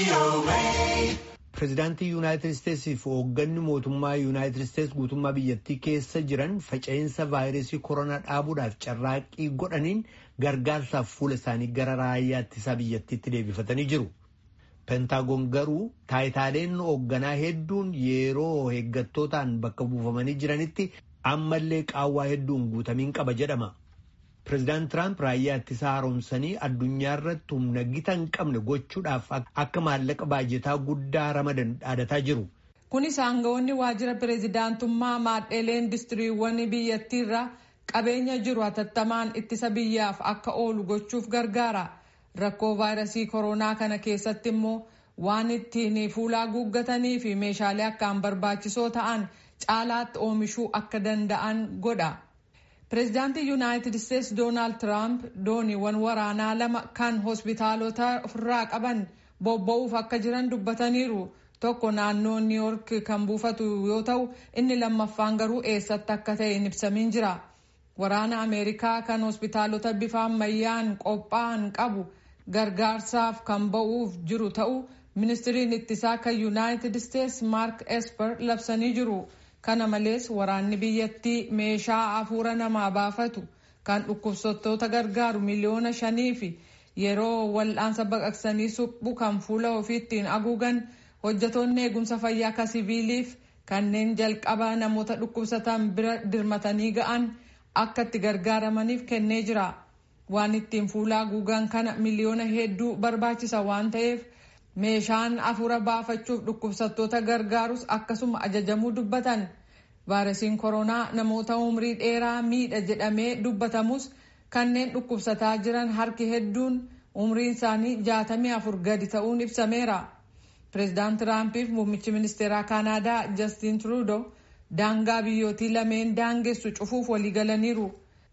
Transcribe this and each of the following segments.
Pireezidaantii Yuunaayitid Isteetsiif hoogganni mootummaa Yuunaayitid Isteets guutummaa biyyattii keessa jiran faca'insa vaayirasii koronaa dhaabuudhaaf carraaqqii godhaniin gargaarsaaf fuula isaanii gara raayyaa ittisaa biyyattiitti deebifatanii jiru. Pentaagoon garuu taayitaaleen hoogganaa hedduun yeroo eeggattootaan bakka buufamanii jiranitti ammallee qaawwaa hedduun guutamiin qaba jedhama. Pireezidaant Tiraamp raayyaa ittisaa haaromsanii addunyaa irratti humna gita hin qabne gochuudhaaf akka maallaqa baajetaa guddaa ramadan dhaadataa jiru. Kunis aangawoonni waajjira pireezidaantummaa maadheelee indistiriiwwan biyyattiirra qabeenya jiru hatattamaan ittisa biyyaaf akka oolu gochuuf gargaara. Rakkoo vaayirasii koronaa kana keessatti immoo waan ittiin fuulaa guuggatanii fi meeshaalee akkaan barbaachisoo ta'an caalaatti oomishuu akka danda'an godha. Pireezidaantii Yuunaayitid Isteets Doonaald Tiraamp dooniiwwan waraanaa lama kan hospitaalota ofirraa qaban bobba'uuf akka jiran dubbataniiru. Tokko naannoo Niw Yoork kan buufatu yoo ta'u inni lammaffaan garuu eessatti akka ta'e hin ibsamiin jira. Waraana Ameerikaa kan hospitaalota bifa ammayyaan qophaa'an qabu gargaarsaaf kan ba'uuf jiru ta'u ministiriin ittisaa kan Yuunaayitid Isteets Maark Esper labsanii jiru. Kana malees waraanni biyyattii meeshaa afuura namaa baafatu kan dhukkubsattoota gargaaru miliyoona shanii fi yeroo wal'aansa baqaqsanii suphu kan fuula ofiittiin haguugan hojjetoonni eegumsa fayyaa akka siviiliif kanneen jalqaba namoota dhukkubsatan bira dirmatanii ga'an akka itti gargaaramaniif kennee jira. Waan ittiin fuula haguugan kana miliyoona hedduu barbaachisa waan ta'eef meeshaan afuura baafachuuf dhukkubsattoota gargaarus akkasuma ajajamuu dubbatan. Vaayirasiin koronaa namoota umrii dheeraa miidha jedhamee dubbatamus kanneen dhukkubsataa jiran harki hedduun umriin isaanii jaatamii afur gadi ta'uun ibsameera. Pireezidaant Tiraampiif muummichi ministeeraa Kaanaadaa Jastiin Trudeau daangaa biyyootii lameen daangessu cufuuf waliigalaniiru.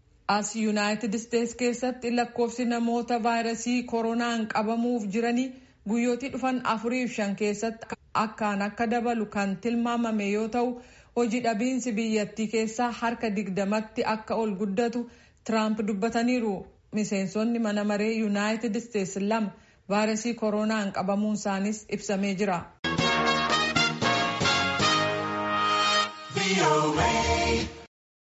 As Yuunaayitid Isteets keessatti lakkoofsi namoota vaayirasii koronaan qabamuuf jiranii guyyootii dhufan afuriif shan keessatti akkaan akka dabalu kan tilmaamame yoo ta'u hojii dhabiinsi biyyattii keessaa harka digdamatti akka ol guddatu Tiraamp dubbataniiru. Miseensonni mana maree Yuunaayitid Isteets lama vaayirasii koronaan qabamuun isaanis ibsamee jira.